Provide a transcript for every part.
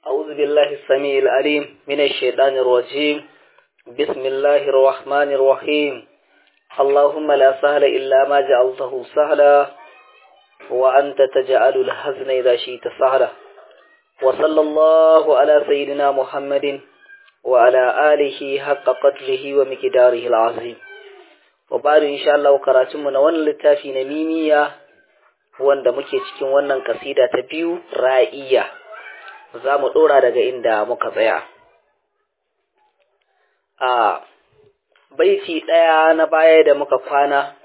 أعوذ بالله السميع العليم من الشيطان الرجيم بسم الله الرحمن الرحيم اللهم لا سهل إلا ما جعلته سهلا وأنت تجعل الحزن إذا شئت سهلا وصلى الله على سيدنا محمد وعلى آله حق قدره ومقداره العظيم وبعد إن شاء الله كراتمنا وانا للتافي نميمية wanda muke cikin wannan kasida ta biyu ra'iya za mu ɗora daga inda muka tsaya a baiti ɗaya na baya da muka kwana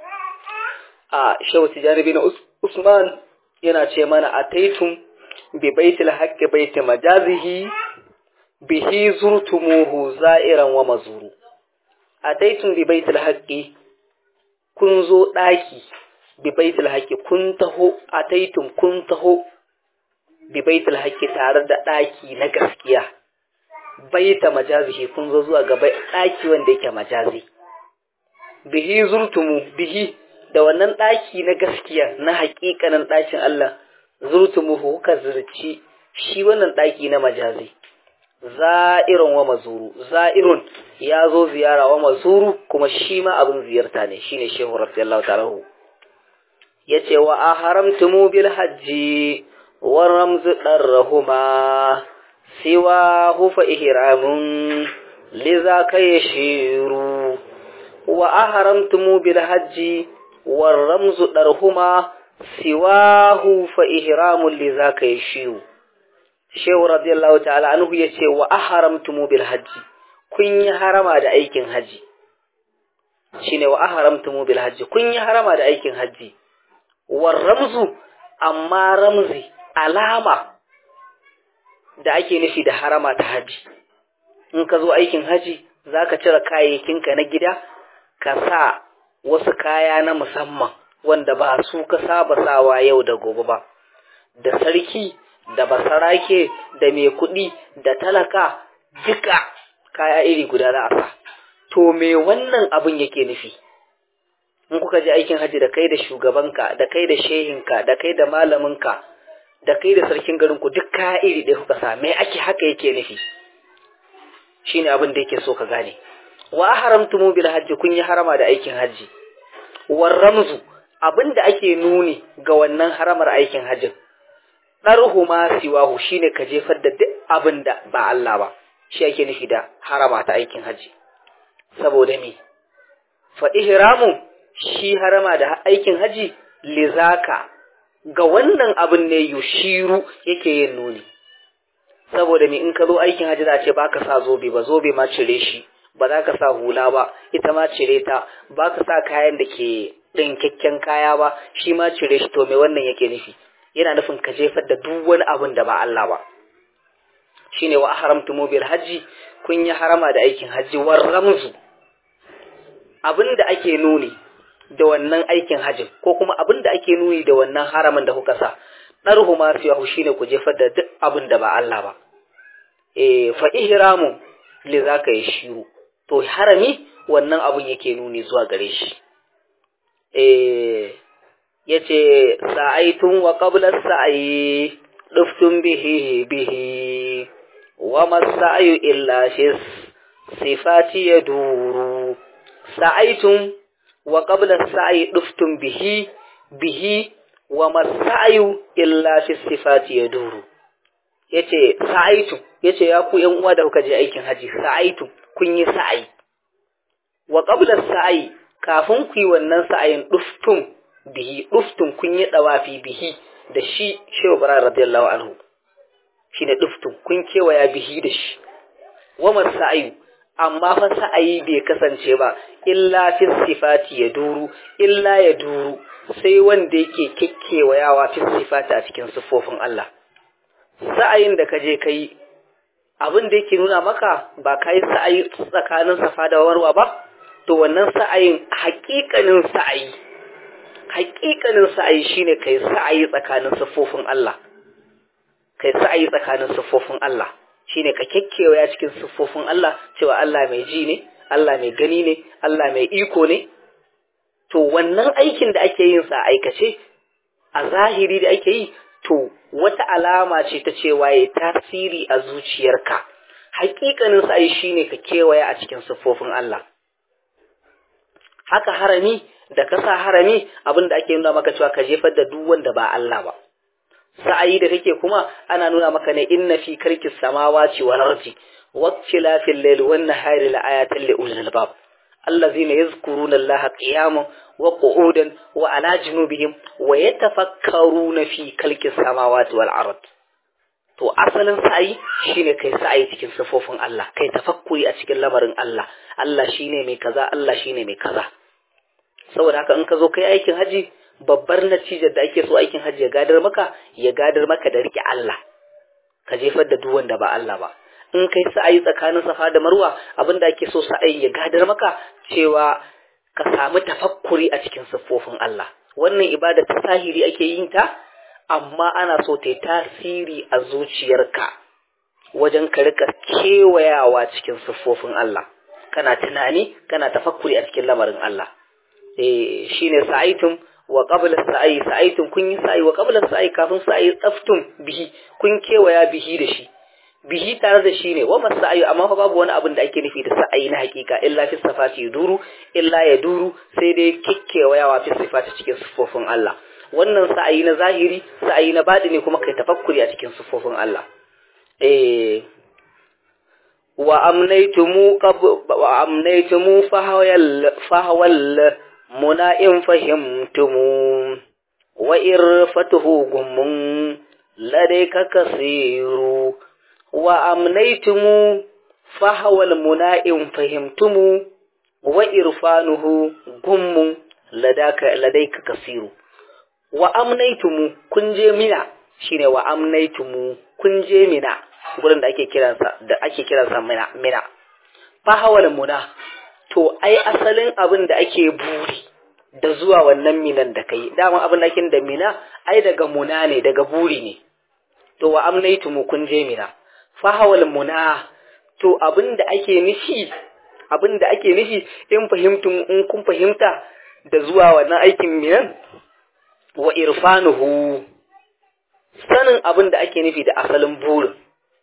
a shehu tijjani bin usman yana ce mana a taitun bi baitil haqqi baiti majazihi bihi zurtumuhu za'iran wa mazuru a taitun bi baitil haqqi kun zo ɗaki bi baitul haqqi kun taho a taitun kun taho bi baitul haqqi tare da ɗaki na gaskiya baita majazihi kun zo zuwa ga ɗaki wanda yake majazi bihi zurtumu bihi da wannan ɗaki na gaskiya na haƙiƙanin ɗakin Allah zurtumu kuka zurci shi wannan ɗaki na majazi za'irun wa mazuru za'irun ya zo ziyara wa mazuru kuma shi ma abin ziyarta ne shine shehu radiyallahu ta'ala yace wa a haramtumu bil hajji wa ramzu darrahuma siwa hufa ihramun liza yashiru wa a haramtumu bil hajji wa ramzu darhuma siwa hufa ihramun liza yashiru shehu radiyallahu ta'ala anhu yace wa a haramtumu bil hajji kun yi harama da aikin haji shine wa a haramtumu bil hajji kun yi harama da aikin haji war ramzu amma ramzi alama da ake nufi da harama ta haji in ka zo aikin haji za ka cire kayayyakinka na gida ka sa wasu kaya na musamman wanda ba su ka saba sawa yau da gobe ba da sarki da basarake da mai kuɗi da talaka duka kaya iri guda za a sa to me wannan abin yake nufi in kuka je aikin hajji da kai da shugabanka da kai da shehinka da kai da malaminka da kai da sarkin garinku duk kaya iri ɗaya kuka sa me ake haka yake nufi shine abin da yake so ka gane wa haramtumu bil hajji kun yi harama da aikin hajji war ramzu abin da ake nuni ga wannan haramar aikin hajjin ɗarhu ma siwahu shine ka jefar da duk abin da ba Allah ba shi ake nufi da harama ta aikin hajji saboda me fa ihramu shi harama da aikin haji lizaka ga wannan abin ne yushiru yake yin nuni saboda me in ka zo aikin haji za a ce baka sa zobe ba zobe ma cire shi ba za ka sa hula ba ita ma cire ta ba ka sa kayan da ke ɗinkakken kaya ba shi ma cire shi to me wannan yake nufi yana nufin ka jefar da duk wani abin da ba Allah ba shine wa haramtu bil haji kun yi harama da aikin haji war ramzu abin da ake nuni da wannan aikin hajjin ko kuma abin da ake nuni da wannan haramin da kuka sa ɗarhu ma fiyahu shine ku jefar da duk abin da ba Allah ba eh fa ihramu li zaka yi shiru to harami wannan abin yake nuni zuwa gare shi eh yace sa'aitun wa qabla sa'i duftun bihi bihi wa masa'yu illa shis sifati yaduru sa'aitun wa qabla sa'i duftun bihi bihi wa masa'yu illa fi sifati yaduru yace sa'aitu yace ya ku yan uwa da kuka je aikin haji sa'aitu kun yi sa'i wa qabla sa'i kafin ku yi wannan sa'ayin duftun bihi duftun kun yi dawafi bihi da shi Shehu Ibrahim radiyallahu anhu shine duftun kun kewaya bihi da shi wa masa'yu amma fa sa'ayi bai kasance ba illa fi sifati ya duru illa ya duru sai wanda yake kekkewayawa fi sifati a cikin siffofin Allah sa'ayin da kaje kai abin da yake nuna maka ba kai sa'ayi tsakanin safa da warwa ba to wannan sa'ayin haƙiƙanin sa'ayi haƙiƙanin sa'ayi shine kai sa'ayi tsakanin siffofin Allah kai sa'ayi tsakanin siffofin Allah shine ka kekkewaya cikin siffofin Allah cewa Allah mai ji ne, Allah mai gani ne, Allah mai iko ne. To wannan aikin da ake yin sa aikace, a zahiri da ake yi, to wata alama ce ta cewa ya tasiri a zuciyarka hakikanin sa'ayi shine ka kewaya a cikin siffofin Allah haka harami da ka sa harami abin da ake nuna maka cewa ka jefar da duk wanda ba Allah ba sa'ayi da kake kuma ana nuna maka ne inna fi karkis samawati wal ardi waqtilafil layli wan nahari la ayatin li ulil albab allazina yazkuruna allaha qiyaman wa qu'udan wa ala junubihim wa yatafakkaruna fi khalqis samawati wal ard to asalin sa'ayi shine kai sa'ayi cikin sifofin Allah kai tafakkuri a cikin lamarin Allah Allah shine mai kaza Allah shine mai kaza saboda haka in ka zo kai aikin haji babbar natijar da ake so aikin haji ya gadar maka ya gadar maka da rike Allah ka jefar da duk wanda ba Allah ba in kai sa'ayi tsakanin safa da marwa abin da ake so sa'ayi ya gadar maka cewa ka samu tafakkuri a cikin siffofin Allah wannan ibada ta sahiri ake yin ta amma ana so ta yi tasiri a zuciyarka wajen ka rika kewayawa cikin siffofin Allah kana tunani kana tafakkuri a cikin lamarin Allah eh shine sa'aitum wa qabla sa'i sa'aitum kun yi sa'i wa qabla sa'i kafin sa'i tsaftum bihi kun kewaya bihi da shi bihi tare da shi ne wa masa'ayu amma fa babu wani abin da ake nufi da sa'ayi na hakika illa fi sifati duru illa ya duru sai dai kikkewayawa fi sifati cikin sifofin Allah wannan sa'ayi na zahiri sa'ayi na ne kuma kai tafakkuri a cikin sifofin Allah eh wa amnaytumu qab wa amnaytumu fahawal fahawal muna'in fahimtumu wa irfatuhu gummun ladayka kasiru wa amnaitumu fahawal muna'in fahimtumu wa irfanuhu gummun ladaka ladaika kasiru wa amnaitumu kun je mina shine wa amnaitumu kun je mina gurin da ake kiransa da ake kiransa mina mina fahawal muna to ai asalin abin da ake buri da zuwa wannan minan da kai dama abin da ake da mina ai daga muna ne daga buri ne to wa amnaitumu kun je mina fahawal muna to abin da ake nufi abin da ake nufi in fahimtum in kun fahimta da zuwa wannan aikin minan wa irfanuhu sanin abin da ake nufi da asalin burin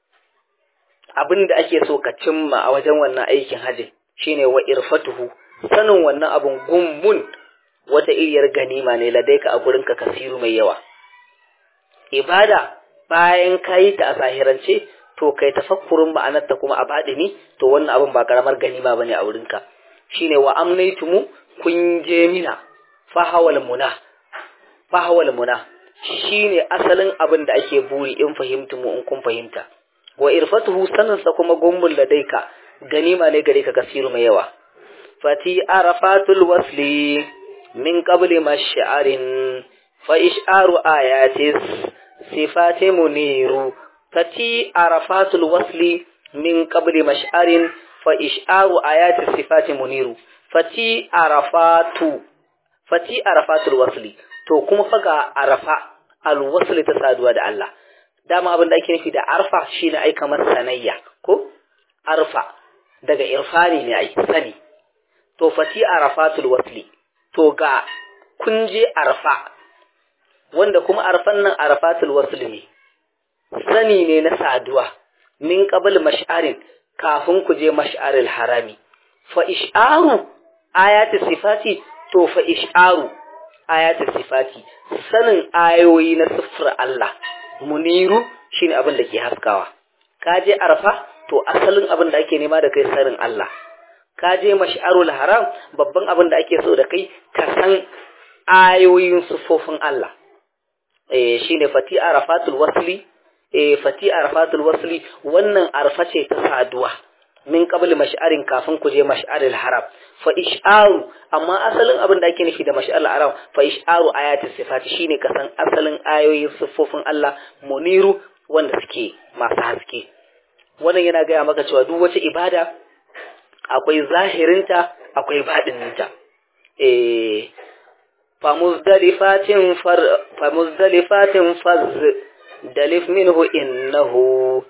abin da ake so ka cimma a wajen wannan aikin haji shine wa irfatuhu sanin wannan abin gummun wata iriyar ganima ne ladaika a gurinka kasiru mai yawa ibada bayan kayi ta a zahirance to kai tafakkurin ma'anarta kuma a baɗini to wannan abin ba karamar ganima bane a wurinka shine wa amnaitumu kun je mina fahawal muna fahawal muna shine asalin abin da ake buri in fahimtumu in kun fahimta wa irfatuhu saninsa kuma gumbul ladaika ganima ne gare ka kasiru mai yawa fati arafatul wasli min qabli mash'arin fa ish'aru ayatis sifati muniru fati arafatul wasli min qabli mash'arin fa ish'aru ayati sifati muniru fati arafatu fati arafatul wasli to kuma faga arafa alwasli ta saduwa da Allah dama abin da ake nufi da arfa shine ai kamar sanayya ko arfa daga irfani ne ai sani to fati arafatul wasli to ga kun je arfa wanda kuma arfan nan arafatul wasli ne sani ne na saduwa min qabl mash'arin kafin ku je mash'aril harami fa ish'aru ayati sifati to fa ish'aru ayati sifati sanin ayoyi na siffar Allah muniru shine abin da ke haskawa ka je arfa to asalin abin da ake nema da kai sanin Allah ka je mash'arul haram babban abin da ake so da kai ka san ayoyin siffofin Allah eh shine fati arafatul wasli eh fati arafatul wasli wannan arfa ce ta saduwa min qabli mash'arin kafin ku je mash'aril haram fa ish'aru amma asalin abin da ake nufi da mash'aril haram fa ish'aru ayatis sifati shine ka san asalin ayoyin siffofin Allah muniru wanda suke masu haske wannan yana gaya maka cewa duk wata ibada akwai zahirinta akwai baɗininta eh famuzdalifatin far famuzdalifatin faz dalif minhu innahu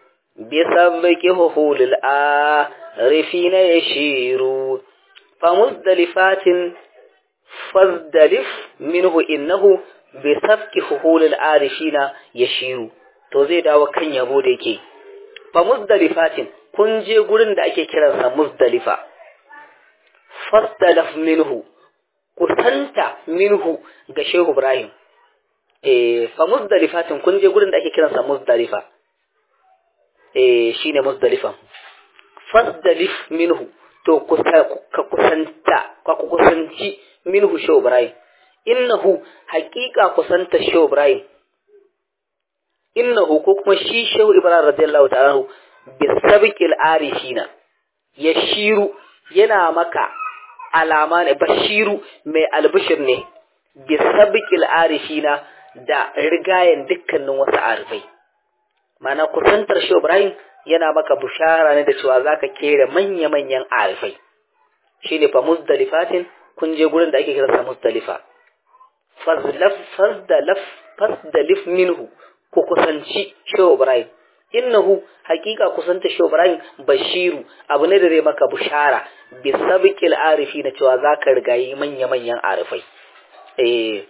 bisabbihi lil arifina yashiru famuzdalifatin fazdalif minhu innahu bi sabki huhulul arifina yashiru to zai dawo kan yabo da yake fa muzdalifatin kun je gurin da ake kiransa muzdalifa fasdalaf minhu kusanta minhu ga shehu ibrahim eh fa muzdalifatin kun je gurin da ake kiransa muzdalifa eh shine muzdalifa fasdalif minhu to ka kusanta ka kusanci minhu shehu ibrahim innahu haqiqa kusanta shehu ibrahim innahu ko kuma shi shehu ibrahim radiyallahu ta'ala bisabiqil arifina yashiru yana maka alama ne bashiru mai albishir ne bisabiqil arifina da rigayen dukkanin wasu arifai mana kusantar shehu ibrahim yana maka bushara ne da cewa zaka kere manya-manyan arifai shine fa muzdalifatin kun je gurin da ake kiransa muzdalifa fazlaf fazdalaf fasdalif minhu ku kusanci shehu ibrahim innahu hakika kusanta shehu ibrahim bashiru abu ne da zai maka bushara bi sabiqil arifi na cewa zaka rigayi manya manyan arifai eh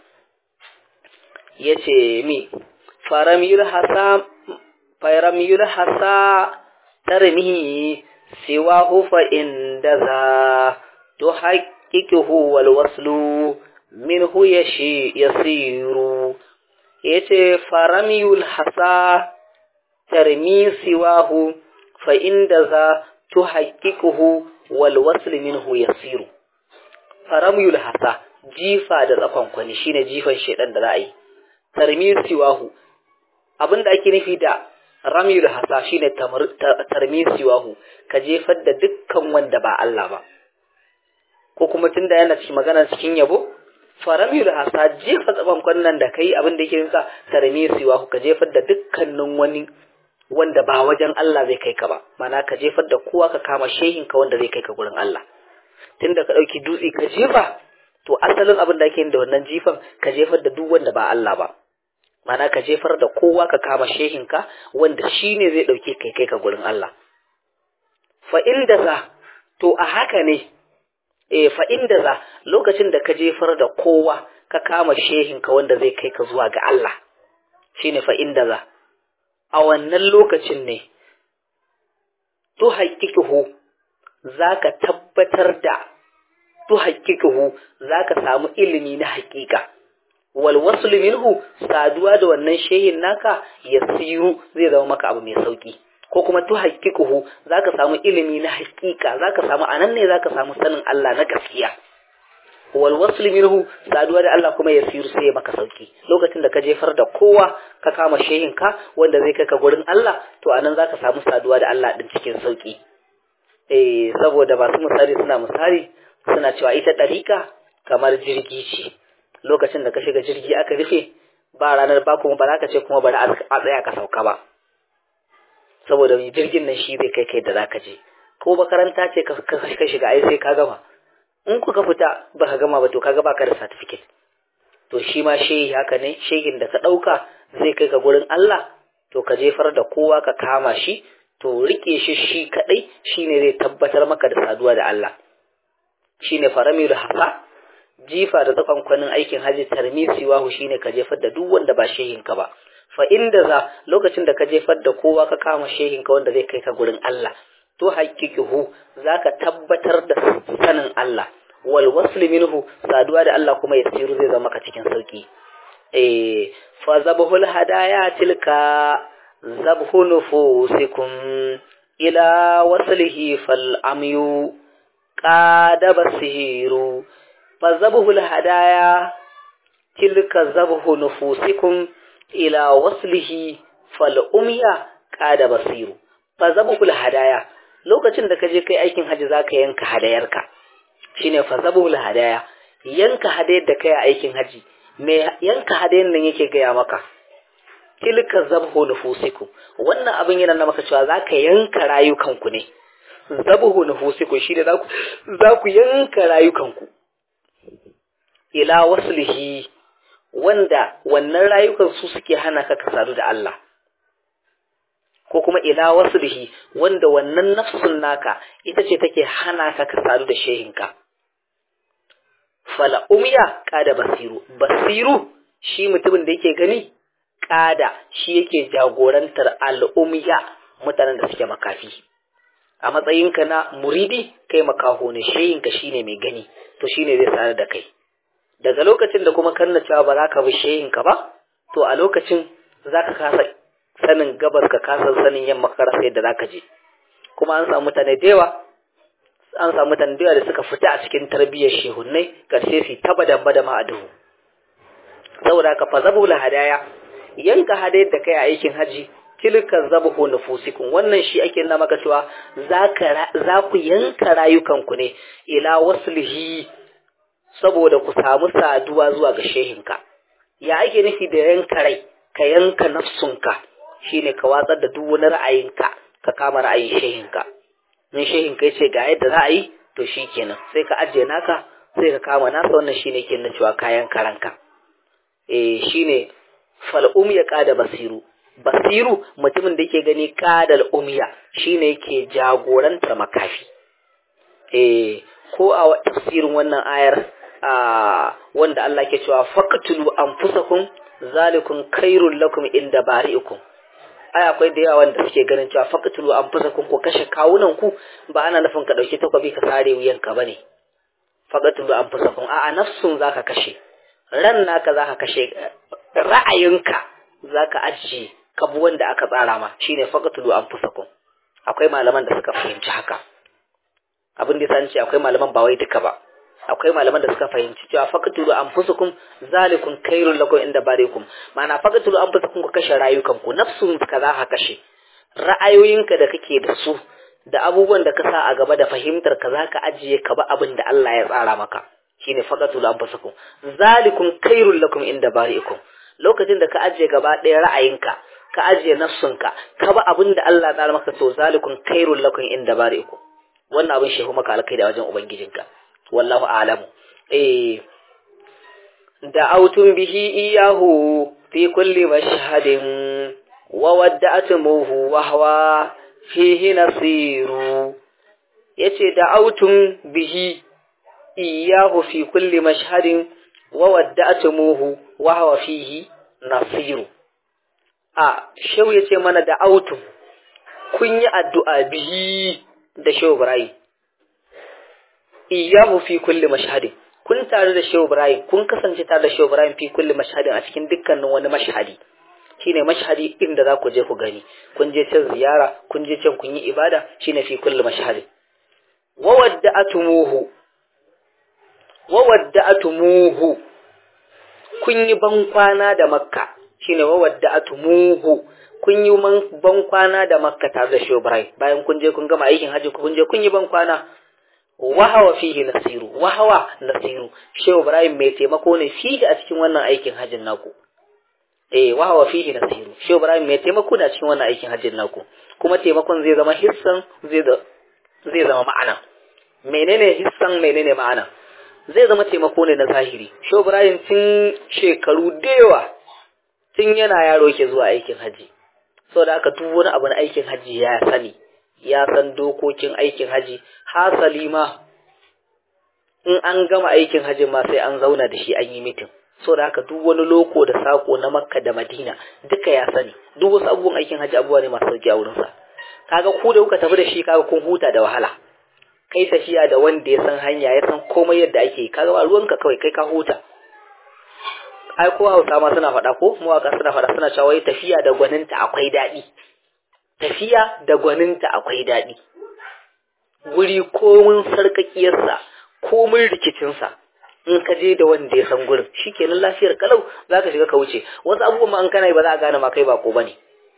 yace mi faramil hasa faramil hasa tarmihi siwahu fa inda za to haqiqihu wal waslu minhu yashi yasiru yace faramiyul hasa tarmi siwahu fa inda za tuhaqqiquhu wal wasl minhu yasiru faramiyul hasa jifa da tsakon kwani shine jifan shedan da za a yi tarmi siwahu abinda ake nufi da ramiyul hasa shine tarmi siwahu ka jefar da dukkan wanda ba Allah ba ko kuma tunda yana cikin magana cikin yabo faramiyul hasa jefa tsaban kwannan da kai abin da yake nisa tarmi siwa ka jefar da dukkanin wani wanda ba wajen Allah zai kai ka ba mana ka jefar da kowa ka kama shehin ka wanda zai kai ka gurin Allah tunda ka dauki dutse ka jefa to asalin abin da ake da wannan jifan ka jefar da duk wanda ba Allah ba mana ka jefar da kowa ka kama shehin ka wanda shine zai dauke kai kai ka gurin Allah fa inda za to a haka ne e fa inda za lokacin da ka jefar da kowa ka kama shehinka wanda zai kai ka zuwa ga Allah shine fa inda za a wannan lokacin ne to haƙiƙihu zaka tabbatar da to haƙiƙihu zaka samu ilimi na haƙiƙa wal wasl minhu saduwa da wannan shehin naka yasiru zai zama maka abu mai sauki ko kuma tu haƙiƙuhu za ka samu ilimi na haƙiƙa za ka samu anan ne za ka samu sanin Allah na gaskiya wal wasl minhu saduwa da Allah kuma ya siru sai ya maka sauki lokacin da ka jefar da kowa ka kama shehin ka wanda zai kai ka gurin Allah to anan za ka samu saduwa da Allah din cikin sauki eh saboda masu misali suna misali suna cewa ita ɗarika kamar jirgi ce lokacin da ka shiga jirgi aka rufe ba ranar ba kuma ba za ka ce kuma bari a tsaya ka sauka ba saboda mai jirgin nan shi zai kai kai da zaka je ko makaranta ce ka shiga ai sai ka gama in kuka fita ba ka gama ba to kaga baka da certificate to shi ma shehi haka ne shehin da ka ɗauka zai kai ka gurin Allah to ka jefar da kowa ka kama shi to rike shi shi kadai shine zai tabbatar maka da saduwa da Allah shine faramil hasa jifa da tsakan kwanin aikin haji tarmisi wahu shine ka jefar da duk wanda ba shehin ka ba fa inda za lokacin da ka jefar da kowa ka kama shehin ka wanda zai kai ka gurin Allah to haƙiƙihu zaka tabbatar da sanin Allah wal wasl minhu saduwa da Allah kuma yasiru zai zama ka cikin sauki eh fa zabhul hadaya tilka zabhu nufusikum ila waslihi fal amyu qada basiru fa zabhul hadaya tilka zabhu nufusikum ila waslihi fal umya qada basiru fa zabhul hadaya lokacin da kaje kai aikin haji zaka yanka hadayarka shine fa zabhul hadaya yanka hadayar da kai aikin haji me yanka hadayar nan yake gaya maka tilka zabhu nufusikum wannan abin yana na maka cewa zaka yanka rayukanku ne zabhu nufusikum shine zaku zaku yanka rayukanku ila waslihi wanda wannan rayukan su suke hana ka ka sadu da Allah ko kuma ila waslihi wanda wannan nafsun naka ita ce take hana ka ka sadu da shehinka fala umya kada basiru basiru shi mutumin da yake gani kada shi yake jagorantar al'umya mutanen da suke makafi a matsayinka na muridi kai makaho ne sheyinka shine mai gani to shine zai sanar da kai daga lokacin da kuma kanna cewa ba za ka bi sheyinka ba to a lokacin za ka kasa sanin gabas ka kasa sanin yamma ka rasa yadda za ka je kuma an samu mutane da yawa an samu mutane da yawa da suka fita a cikin tarbiyyar shehunnai karshe su taba da bada ma a duhu saboda ka fa zabu hadaya yanka hadayar da kai a aikin haji tilka zabahu nufusikum wannan shi ake nuna maka cewa za ku yanka rayukanku ne ila waslihi saboda ku samu saduwa zuwa ga shehinka ya ake nufi da yanka rai ka yanka nafsunka shine ka watsar da duk wani ra'ayinka ka kama ra'ayin shehinka in shehinka ya ce ga yadda za a yi to shi kenan sai ka ajiye naka sai ka kama nasa wannan shine ke na cewa kayan karanka eh shine fal'um ya kada basiru basiru mutumin da yake gani kadal umya shine yake jagorantar makafi eh ko a tafsirin wannan ayar a wanda Allah ke cewa faqtulu anfusakum zalikum khairul lakum inda bari'ikum ai akwai da yawa wanda suke ganin cewa faqtulu anfusakum ku kashe kawunan ku ba ana nufin ka dauki takwabi ka sare wuyanka bane faqtulu anfusakum a'a nafsun zaka kashe ran naka zaka kashe ra'ayinka zaka ajiye kabu wanda aka tsara ma shine faqtulu anfusakum akwai malaman da suka fahimci haka abin da yasa ce akwai malaman ba wai duka ba akwai malaman da suka fahimci cewa faqtulu anfusakum zalikum khairul lakum inda barikum ma'ana faqtulu anfusakum ku kashe rayukanku nafsun ka za ka kashe ra'ayoyinka da kake da su da abubuwan da ka sa a gaba da fahimtar ka za ka ajiye ka ba abin da Allah ya tsara maka shine faqtulu anfusakum zalikum khairul lakum inda barikum lokacin da ka ajiye gaba ɗaya ra'ayinka ka ajiye nafsunka ka ba abin da Allah ya tsara maka to zalikum khairul lakum inda barikum wannan abin shehu maka alkai da wajen ubangijinka wallahu a'lamu eh da'awtum bihi iyahu fi kulli mashhadin wa wadda'tumuhu wa huwa fihi nasiru yace da'awtum bihi iyahu fi kulli mashhadin wa wadda'tumuhu wa huwa fihi nasiru a shehu yace mana da'awtum kun yi addu'a bihi da shehu Ibrahim iyahu fi kulli mashhadin kun tare da Shehu Ibrahim kun kasance tare da Shehu Ibrahim fi kulli mashhadin a cikin dukkanin wani mashhadi shine mashhadi inda za ku je ku gani kun je can ziyara kun je can kun yi ibada shine fi kulli mashhadin wa wadda'atumuhu wa wadda'atumuhu kun yi bankwana da Makka shine wa wadda'atumuhu kun yi bankwana da Makka tare da Shehu Ibrahim bayan kun je kun gama aikin haji kun je kun yi bankwana wahawa fihi nasiru wahawa nasiru shehu ibrahim mai taimako ne fihi a cikin wannan aikin hajjin naku eh wahawa fihi nasiru shehu ibrahim mai taimako ne a cikin wannan aikin hajjin naku kuma taimakon zai zama hissan zai zai zama ma'ana menene hissan menene ma'ana zai zama taimako ne na zahiri shehu ibrahim tun shekaru da yawa tun yana yaro yake zuwa aikin haji saboda haka duk wani abu na aikin haji ya sani ya san dokokin aikin haji hasali ma in an gama aikin haji ma sai an zauna da shi an yi mitin so da haka duk wani loko da sako na makka da madina duka ya sani duk wasu abubuwan aikin haji abubuwa ne masu sauki a wurinsa kaga ku da kuka tafi da shi kaga kun huta da wahala kai tafiya da wanda ya san hanya ya san komai yadda ake yi kaga ba ruwanka kawai kai ka huta ai ko hausa ma suna faɗa ko mawaka suna faɗa suna cewa wai tafiya da gwaninta akwai daɗi tafiya da gwaninta akwai daɗi guri komin sarkakiyarsa komin rikicinsa in ka je da wanda ya san gurin shi kenan lafiyar kalau za ka shiga ka wuce wasu abubuwan ma an kana ba za a gane ma kai bako ba ne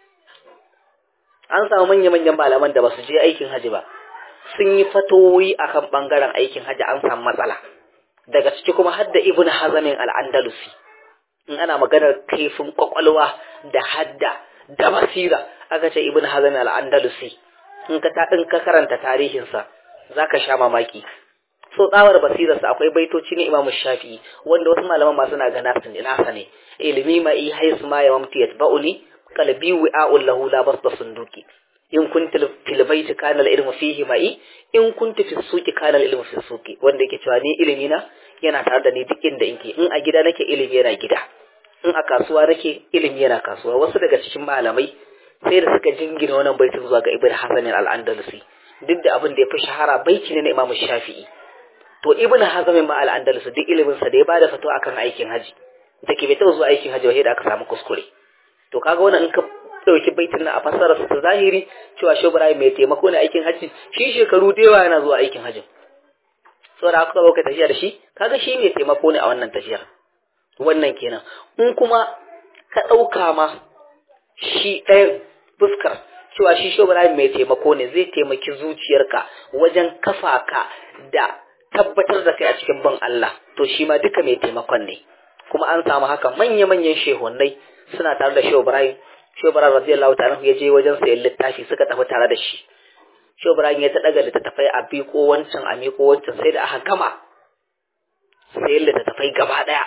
an samu manya-manyan malaman da ba su je aikin haji ba sun yi fatoyi akan bangaren aikin haji an samu matsala daga ciki kuma har da ibn hazamin al'andalusi in ana maganar kaifin kwakwalwa da hadda da basira aka ce ibn hazm al-andalusi in ka ta in ka karanta tarihinsa zaka sha mamaki so tsawar basirarsa akwai baitoci na imam shafi'i wanda wasu malaman ma suna ga nasu ne nasa ne ilmi ma i haisu ma ya mamti yatba'uni qalbi wi'a'un lahu la basda sunduki in kunta fil baiti kana al-ilmu fihi ma'i in kunta fi suqi kana al-ilmu fi suqi wanda yake cewa ni ilimi na yana tare da ni duk inda inke in a gida nake ilimi yana gida in a kasuwa nake ilimi yana kasuwa wasu daga cikin malamai sai da suka jingina wannan baitin zuwa ga ibn hasan al-andalusi duk da abin da ya fi shahara baiti ne na imamu shafi'i to ibn hazm ma al-andalusi duk ilimin sa da ya bada fito akan aikin haji da ke bai taɓa zuwa aikin haji wahida aka samu kuskure to kaga wannan in ka dauki baitin na a fassara su zahiri cewa shi Ibrahim mai taimako ne aikin haji shi shekaru da yawa yana zuwa aikin hajin saboda haka ka kai tafiya da shi kaga shi mai taimako ne a wannan tafiyar wannan kenan in kuma ka ɗauka ma shi ɗayan fuskar cewa shi shi Ibrahim mai taimako ne zai taimaki zuciyarka wajen kafa ka da tabbatar da kai a cikin bin Allah to shi ma duka mai taimakon ne kuma an samu haka manya-manyan shehunai suna tare da Shehu Ibrahim Shehu Ibrahim radiyallahu ta'ala ya je wajen sayan littafi suka tafi tare da shi Shehu Ibrahim ya ta daga littattafai a biko wancan a miko wancan sai da aka gama sayan littattafai gaba daya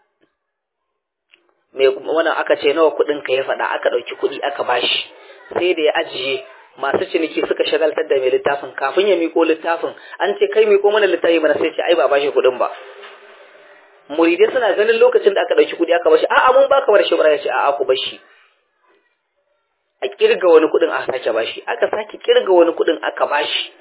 me wannan aka ce nawa kuɗin ka ya faɗa aka ɗauki kuɗi aka bashi sai da ya ajiye masu ciniki suka shagaltar da mai littafin kafin ya miko littafin an ce kai miko mana littafi mana sai ce ai ba bashi kuɗin ba muridai suna ganin lokacin da aka ɗauki kuɗi aka bashi a'a mun baka bar shi bara ya ce a'a ku bashi a kirga wani kuɗin aka sake bashi aka sake kirga wani kuɗin aka bashi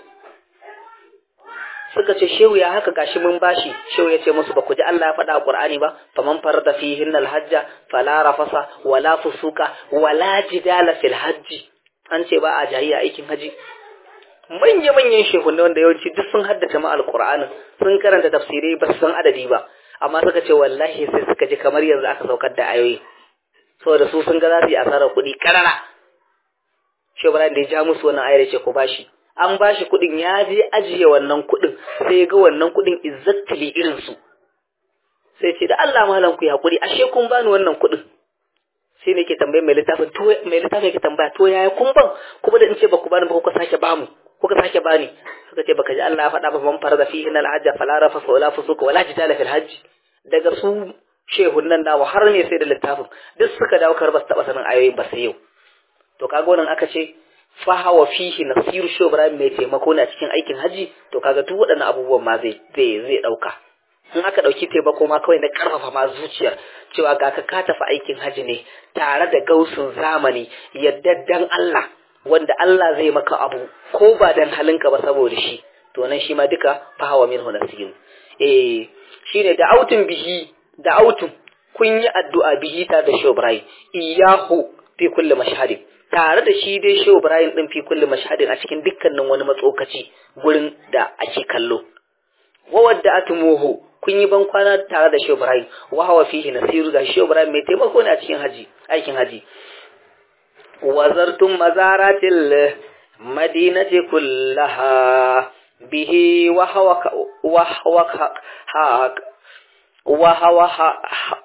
suka ce shehu ya haka gashi mun bashi shehu ya ce musu ba ku ji Allah ya faɗa a Qur'ani ba faman farada fihin alhajja fala rafasa wala fusuka wala jidala fil hajji an ce ba a jahiya aikin haji manya manyan shehu ne wanda yawanci duk sun haddace ma alqur'anin sun karanta tafsirai ba su san adadi ba amma suka ce wallahi sai suka ji kamar yanzu aka saukar da ayoyi saboda su sun ga za su yi asarar kuɗi karara shehu da ya ja musu wannan ayar ya ce ku bashi an ba shi kuɗin ya je ajiye wannan kuɗin sai ya ga wannan kuɗin exactly irin su sai ce da Allah malam ku hakuri ashe kun bani wannan kuɗin sai ne ke tambaye mai littafin to mai littafin ke tambaya to yaya kun ban kuma da in ce baku bani ba kuka sake bamu kuka sake bani suka ce baka ji Allah ya faɗa ba man farada fihi al hajj fala rafasa wala fusuka wala jidala fil hajj daga su shehun nan nawa har ne sai da littafin duk suka dawo kar ba su taɓa sanin ayoyin ba sai yau to kaga wannan aka ce fahawa fihi nasiru shi Ibrahim mai taimako na cikin aikin haji to kaga duk waɗannan abubuwan ma zai zai zai dauka in aka dauki taimako ma kawai na karfafa ma zuciyar cewa ga ka ka tafi aikin haji ne tare da gausun zamani yadda Allah wanda Allah zai maka abu ko ba dan halinka ba saboda shi to nan shi ma duka fahawa minhu nasiru eh shine da autun bihi da autun kun yi addu'a bihi ta da shi Ibrahim iyahu fi kulli mashhadin tare da shi dai Shehu Ibrahim din fi kulli mashhadin a cikin dukkanin wani matsokaci gurin da ake kallo wa wadda atumuhu kun yi ban kwana tare da Shehu Ibrahim wa hawa fihi nasiru ga Shehu Ibrahim mai taimako ne a cikin haji aikin haji wazartum mazaratil madinati kullaha bihi wa hawa wa hawa wa hawa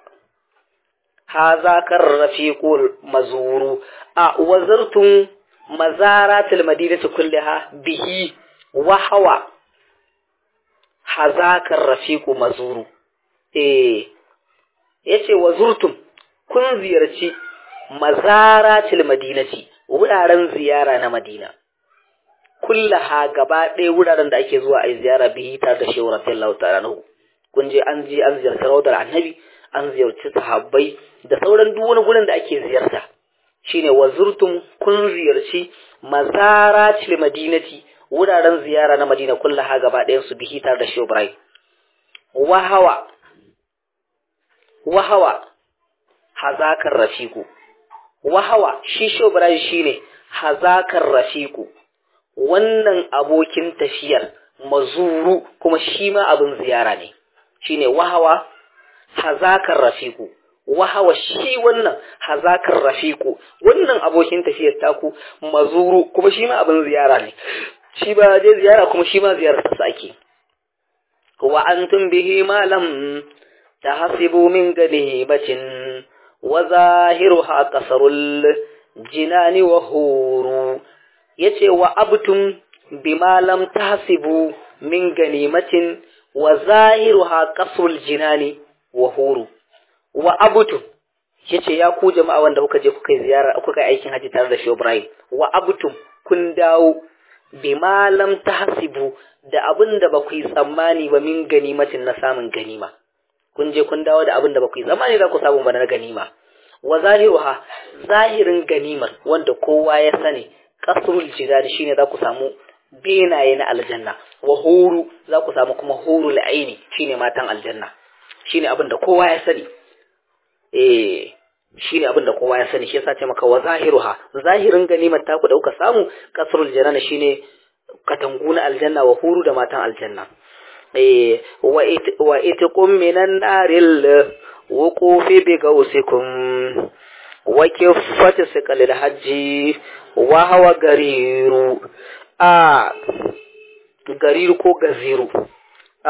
هذا كالرفيق المزور وزرتم مزارات المدينة كلها به وهو هذاك الرفيق مزور eh yace wazurtum kun ziyarci mazaratil madinati wuraren ziyara na madina kullaha gaba ɗaya wuraren da ake zuwa a ziyara bihi tare da shehu radiyallahu ta'ala kun je an je an ziyarci rawdar annabi an ziyarci sahabbai da sauran duk wani gurin da ake ziyarta shine wazurtum kun ziyarci mazaratil madinati wuraren ziyara na madina kullaha gaba ɗayan su bihi tare da shi ibrahim wahawa wahawa hazakar rafiku wahawa shi shi ibrahim shine hazakar rafiku wannan abokin tafiyar mazuru kuma shi ma abin ziyara ne shine wahawa hazakar rafiku wahawa shi wannan hazakar rafiku wannan abokin tafiyar taku mazuru kuma shi ma abin ziyara ne shi ba je ziyara kuma shi ma ziyarar sa ake wa antum bihi ma lam tahsibu min ganibatin wa zahiruha kasarul jinani wa huru yace wa abtum bima lam tahsibu min ganimatin wa zahiruha kasrul jinani wa huru wa abutum yace ya ku jama'a wanda kuka je kuka ziyara kuka aikin haji tare da Shehu Ibrahim wa abutum kun dawo bima lam tahsibu da abin da ba ku yi tsammani ba min ganimatin na samun ganima kun je kun dawo da abin da ba ku yi zamani za ku samu ba na ganima wa zahiruha zahirin ganimar wanda kowa ya sani kasrul jidad shine za ku samu benaye na aljanna wa huru za ku samu kuma hurul aini shine matan aljanna shine abin da kowa ya sani eh shine abin da kowa ya sani shi yasa ce maka wa zahiruha zahirin ganimar ta ku dauka samu kasrul janana shine katangu na aljanna wa huru da matan aljanna eh wa it wa itqum minan naril wuqufi bi gausikum wa kiffati siqalil hajji wa hawa gariru a gariru ko gaziru a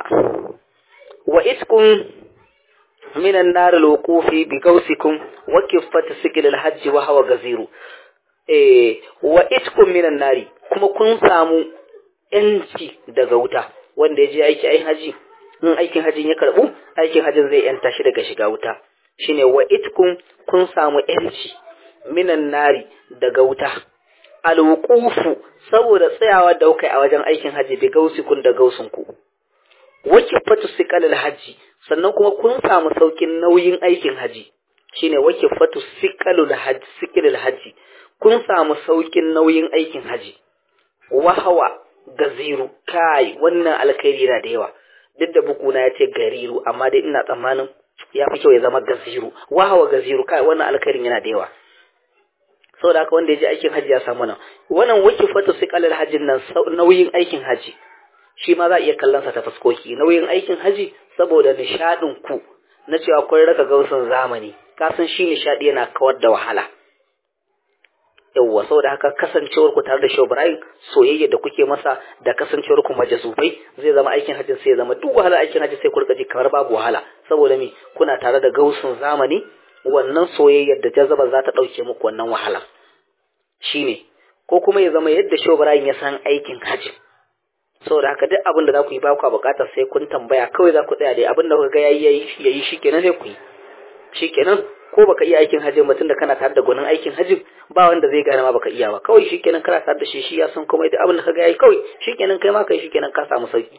wa itqum minan naril wuqufi bi gausikum wa kiffati siqalil hajji wa hawa gaziru eh wa itqum minan nari kuma kun samu yanci daga wuta wanda ya je aiki aikin haji in aikin hajin ya karbu aikin hajin zai yanta shi daga shiga wuta shine wa itkum kun samu yanci minan nari daga wuta alwuqufu saboda tsayawa da kai a wajen aikin haji bi gausikun da gausinku wake fatu siqalil haji sannan kuma kun samu saukin nauyin aikin haji shine wake fatu siqalul haji siqalil haji kun samu saukin nauyin aikin haji wahawa gaziru kai wannan alkhairi yana da yawa duk da bukuna ya ce gariru amma dai ina tsammanin ya fi kyau ya zama gaziru wahawa gaziru kai wannan alkhairin yana da yawa saboda haka wanda ya je aikin hajji ya samu nan wannan wake fata su kalar hajjin nan nauyin aikin hajji shi ma za a iya kallon sa ta fuskoki nauyin aikin hajji saboda nishadin ku na cewa kun raka gausun zamani kasan shi nishadi yana kawar da wahala yawwa saboda haka kasancewar ku tare da Shehu Ibrahim soyayya da kuke masa da kasancewar ku majasubai zai zama aikin hajjin sai ya zama duk wahala aikin hajji sai ku rika ji kamar babu wahala saboda me kuna tare da gausun zamani wannan soyayyar da jazaba za ta dauke muku wannan wahala shine ko kuma ya zama yadda Shehu Ibrahim ya san aikin hajji saboda haka duk abin da za ku yi ba ku bukatar sai kun tambaya kawai za ku tsaya dai abin da kuka ga yayi yayi shikenan sai ku yi shikenan ko baka iya aikin hajji mutum da kana tare da gwanin aikin hajji ba wanda zai gane ma baka iya ba kawai shikenan kana tare da shi shi ya san komai da abin da ka ga yayi kawai shikenan kai ma kai shikenan ka samu sauki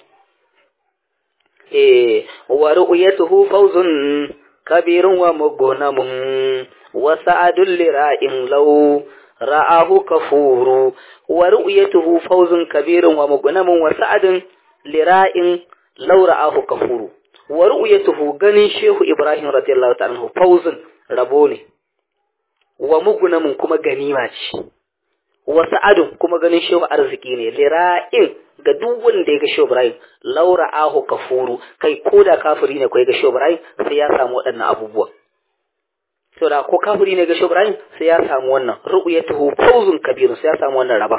eh wa ru'yatuhu fawzun kabirun wa mughnamun wa sa'adul lira'in law ra'ahu kafuru wa ru'yatuhu fawzun kabirun wa mughnamun wa sa'adun lira'in law ra'ahu kafuru wa ru'yatuhu ganin shehu ibrahim radiyallahu ta'ala fawzun rabo ne wa mugunamin kuma ganima ce wa sa'adun kuma ganin shehu arziki ne lira'in ga duk wanda ya ga shehu Ibrahim laura ahu kafuru kai ko da kafiri ne ko ya ga shehu Ibrahim sai ya samu waɗannan abubuwa to da ko kafiri ne ga shehu Ibrahim sai ya samu wannan ru'yatuhu fawzun kabirun sai ya samu wannan rabon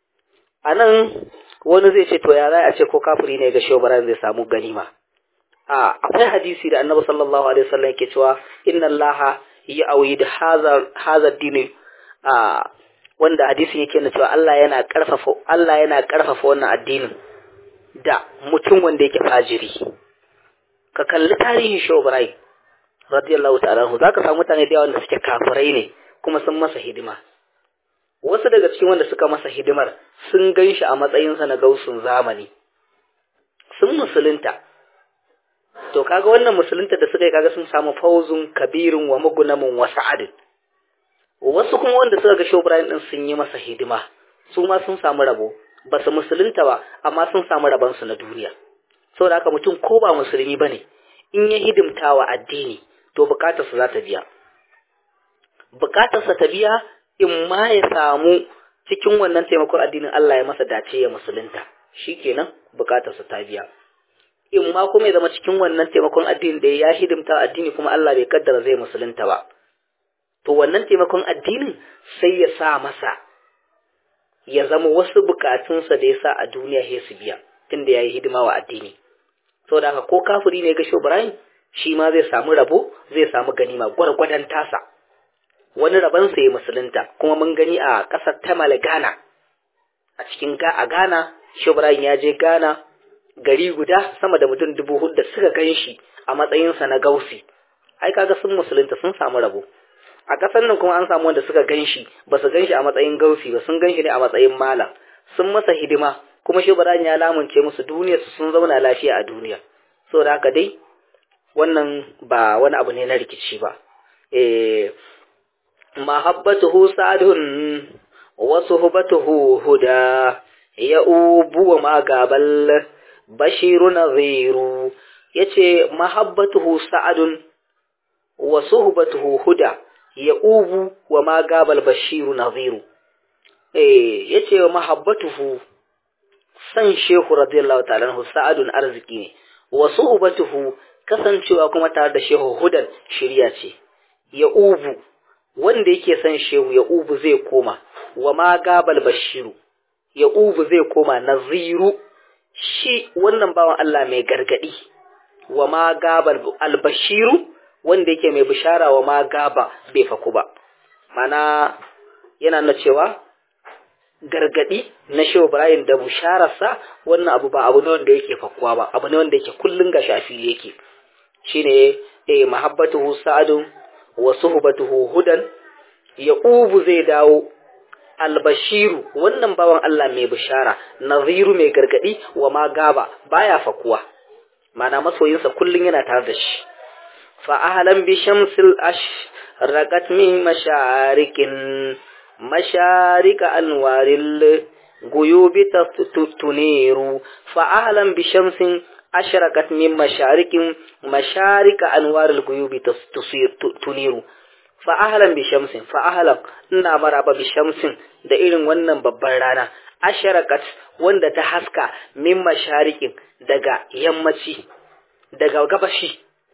anan wani zai ce to ya za a ce ko kafiri ne ga shehu Ibrahim zai samu ganima a akwai hadisi da annabi sallallahu alaihi wasallam yake cewa inna allaha ya'awid hadha hadha dini a wanda hadisin yake nuna cewa Allah yana karfafa Allah yana karfafa wannan addinin da mutum wanda yake fajiri ka kalli tarihin Shehu Ibrahim radiyallahu ta'ala anhu zaka samu mutane da yawa wanda suke kafirai ne kuma sun masa hidima wasu daga cikin wanda suka masa hidimar sun ganshi a matsayinsa na gausun zamani sun musulunta to kaga wannan musulunta da suka yi kaga sun samu fauzun kabirin wa magunamin wa sa'adin wasu kuma wanda suka ga Shehu Ibrahim din sun yi masa hidima su ma sun samu rabo ba su musulunta ba amma sun samu rabon su na duniya saboda haka mutum ko ba musulmi bane in ya hidimta wa addini to bukatar sa za ta biya bukatar sa ta biya in ma ya samu cikin wannan taimakon addinin Allah ya masa dace ya musulunta shikenan bukatar sa ta biya in ma kuma ya zama cikin wannan taimakon addini da ya hidimta addini kuma Allah bai kaddara zai musulunta ba to wannan taimakon addinin sai ya sa masa ya zama wasu bukatunsa da ya sa a duniya ya su biya tunda ya yi hidima wa addini saboda haka ko kafiri ne ga Ibrahim shi ma zai samu rabo zai samu ganima gwargwadon tasa wani rabon sa ya musulunta kuma mun gani a ƙasar Tamal Ghana a cikin ga a Ghana Ibrahim ya je Ghana gari guda sama da mutum dubu hudu da suka gan shi a matsayinsa na gausi ai kaga sun musulunta sun samu rabo a ƙasar nan kuma an samu wanda suka gan shi ba su gan shi a matsayin gausi ba sun gan shi ne a matsayin malam sun masa hidima kuma shi ya lamunce musu duniya su sun zauna lafiya a duniya saboda haka dai wannan ba wani abu ne na rikici ba eh mahabbatuhu sadun wa suhbatuhu huda ya ubu wa magabal bashiru nadhiru yace mahabbatuhu sa'adun wa suhbatuhu huda ya ubu wa magabal bashiru nadhiru eh yace mahabbatuhu san shehu radiyallahu ta'ala anhu sa'adun arziki ne wa suhbatuhu kasancewa kuma tare da shehu hudan shirya ce ya ubu wanda yake son shehu ya ubu zai koma wa ma gabal bashiru ya ubu zai koma naziru shi wannan bawan Allah mai gargadi wa ma gabal albashiru wanda yake mai bishara wa ma gaba bai faku ba mana yana na cewa gargadi na shehu Ibrahim da bishararsa wannan abu ba abu ne wanda yake fakuwa ba abu ne wanda yake kullun ga shafi yake shine eh mahabbatuhu sa'adun wa suhbatuhu hudan yaqubu zai dawo albashiru wannan bawan Allah mai bishara naziru mai gargadi wa ma gaba baya fakuwa mana masoyinsa kullun yana tare da shi fa ahlan bi shamsil ash raqat min masharikin masharika anwaril guyubi tuniru fa ahlan bi shamsin ashraqat min masharikin masharika anwaril guyubi tuniru fa ahlan bi shamsin fa ahlan ina maraba bi shamsin da irin wannan babban rana ashraqat wanda ta haska min masharikin daga yammaci daga gabashi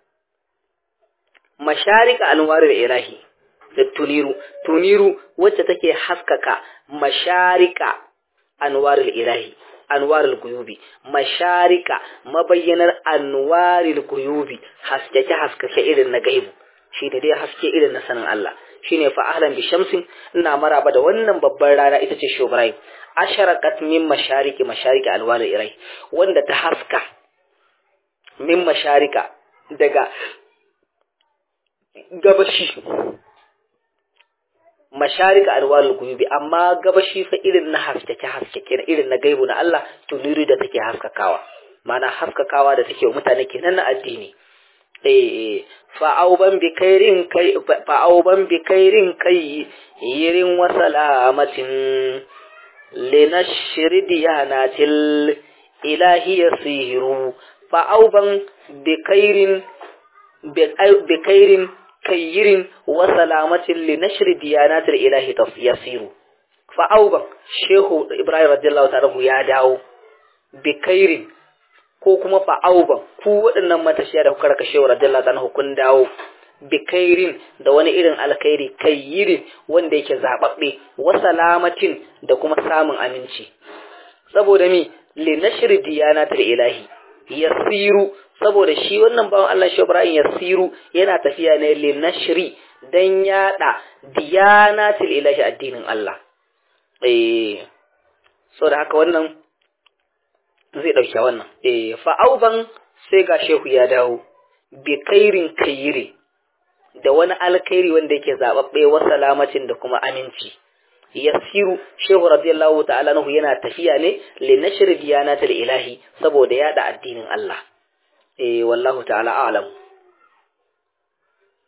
masharika anwaril ilahi da tuniru tuniru wacce take haskaka masharika anwaril ilahi anwaril guyubi masharika mabayyanar anwaril guyubi haskake haskake irin na gaibu shi ne dai haske irin na sanin Allah shine fa ahlan bi shamsin ina maraba da wannan babbar rana ita ce shobrai asharaqat min mashariki mashariki alwalil irai wanda ta haska min masharika daga gabashi masharika alwalul guyubi amma gabashi fa irin na haskake haskake irin na gaibu na Allah tuniri da take haskakawa mana haskakawa da take mutane kenan na addini eh fa'auban bi kairin kai fa'auban bi kairin kai yirin wa salamatin linashri diyanatil ilahi yasiru fa'auban bi kairin bi kairin kayyirin wa salamatin li nashri diyanatil ilahi yasiru fa auba shehu ibrahim radiyallahu ta'ala ya dawo bi kairin ko kuma fa auba ku waɗannan matashiya da kuka raka shehu radiyallahu ta'ala kun dawo bi kairin da wani irin alkhairi kayyirin wanda yake zababbe wa salamatin da kuma samun aminci saboda mi li nashri diyanatil ilahi yasiru saboda shi wannan bawan Allah shi Ibrahim Yasiru yana tafiya ne li nashri dan yada diyanatil ilahi addinin Allah eh saboda haka wannan zai dauke wannan eh fa auban sai ga shehu ya dawo bi kairin kayiri da wani alkhairi wanda yake zababbe wa salamatin da kuma aminci yasiru shehu radiyallahu ta'ala nahu yana tafiya ne li nashri diyanatil ilahi saboda yada addinin Allah eh wallahu ta'ala a'lam